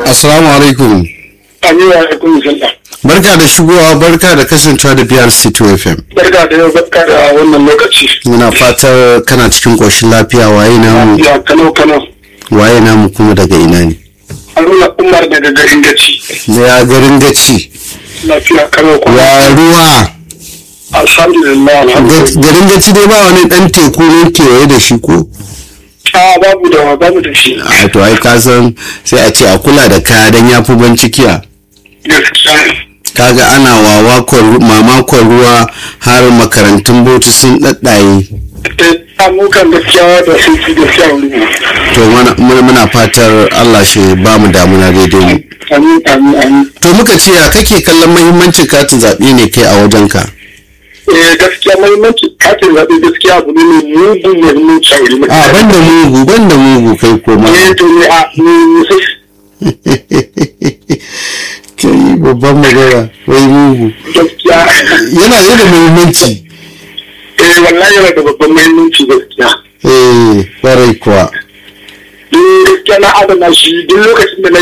Assalamu alaikum. Aminu alaikum sallah. Barka da shigowa barka da kasancewa da biyar C2 FM. Barka da yau barka da wannan lokaci. Muna fatar kana cikin ƙoshin lafiya waye namu Ya Kano Kano. waye namu kuma daga ina ne. Haruna Umar daga garin Gaci. Ya garin gaci. Lafiya Kano Kano. Ya ruwa. Alhamdulillah Ga- alhamdulillah. Garin gaci dai ba wani ɗan teku ne kewaye da shi ko? A babu da babu da shi. A to ai ka san sai a ce a kula da kaya don ya fi cikiya. Gaskiya. Kaga ana wawakon mamakon ruwa har makarantun bauchi sun ɗaɗɗaye. Eh, Amukan gaskiya da sun fi gaskiya wuri. To muna- muna muna fatar Allah shi ba mu damuna daidai mu. Amin amin amin. To muka ce ya kake kallon mahimmancin katin zaɓe ne kai a wajenka? Eh gaskiya mahimmanci katin zaɓe gaskiya abu ne mai mugun muhimmanci a wuri. A banda mugu banda mugu kai koma. Eh to ne a ni sai Kai babban magana wai mugu. gaskiya. Yana ne da muhimmanci. Eh wallahi yana da babban muhimmanci gaskiya. Eh, kwarai kuwa. Duk gaskiya na adana shi duk lokacin da na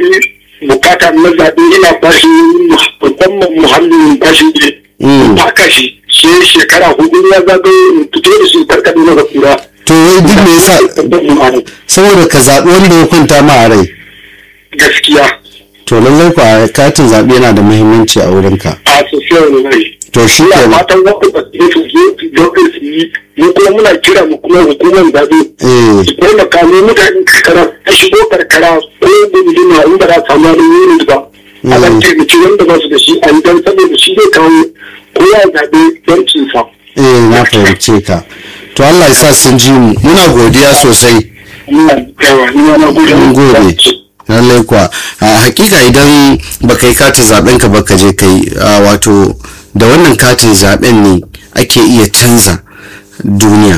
yi bukata na zaɓe ina bashi musamman muhallin bashi ne. Mm. Baka shi shi shekara hudu ya zagaye in fito da shi karkaɗe na basira. To wai duk me yasa Babban muhallin. saboda ka zaɓi wanda ya kwanta ma a rai. Gaskiya To lallai kuwa katin zaɓe yana da muhimmanci a wurinka. a sosai wani rai. To shi Ina ke fatan wanda ba su su zo su zaɓe su yi mu kuma muna kira mu kuma hukumar zaɓe. Eh, Su taimaka mu mutanen karkara a shigo karkara ko gunduma in ba za a samu wani yunus ba. A nan taimaki wanda ba su da shi a yi don saboda shi zai kawo kowa ya zaɓe yancinsa. eh na fahimce ka. To Allah ya sa sun ji mu. Muna godiya sosai. Ina yawa ni ma na gode. Mun gode. lallai kuwa a hakika idan baka yi katin zaben ka baka je kai a, wato da wannan katin zaben ne ake iya canza duniya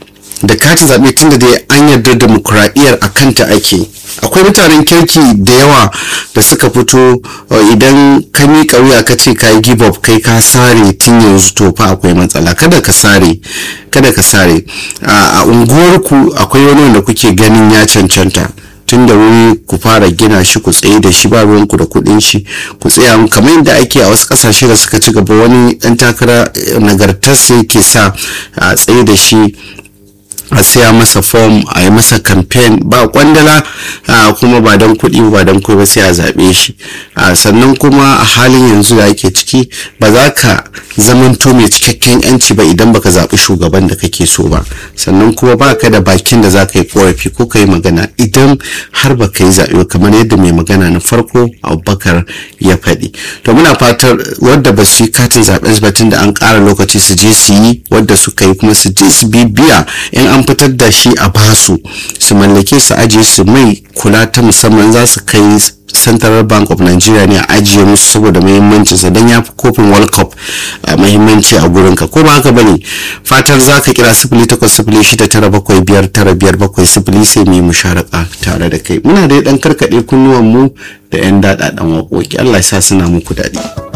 da katin zaɓe tun da dai an yarda demokuraɗiyyar a kanta ake akwai mutanen kirki da yawa da suka fito uh, idan ka miƙa wuya ka ce ka yi give up kai ka sare tun yanzu to fa akwai matsala kada ka sare kada ka sare a a unguwarku akwai wani wanda kuke ganin ya cancanta tun da wuri ku fara gina shi ku tsaye da shi ba ruwanku da kuɗin shi ku tsaya kamar yadda ake a wasu ƙasashe da suka ci gaba wani ɗan takara eh, nagartarsa yake sa a tsaye da shi a siya masa fom a yi masa kamfen ba kwandala a kuma ba don kuɗi ba don kuɗi ba sai a zaɓe shi a sannan kuma a halin yanzu da ake ciki ba za ka zamanto mai cikakken yanci ba idan baka zaɓi shugaban da kake so ba sannan kuma ba ka da bakin da za ka yi korafi ko ka yi magana idan har ba ka yi zaɓe ba, kamar yadda mai magana na farko abubakar ya faɗi to muna fatar wadda ba su yi katin zaɓen ba tun da an ƙara lokaci su je su yi wadda suka yi kuma su je su bibiya in an fitar da shi a basu su mallake su ajiye su mai kula ta musamman za su kai central bank of nigeria ne a ajiye musu saboda muhimmancin sa don ya fi kofin world cup a muhimmanci a gurin ka ko ba haka bane fatar za ka kira sifili takwas sifili shida tara bakwai biyar tara biyar bakwai sifili sai mu yi musharaka tare da kai muna da dan karkaɗe kunnuwan mu da yan daɗaɗan waƙoƙi allah ya sa suna muku daɗi.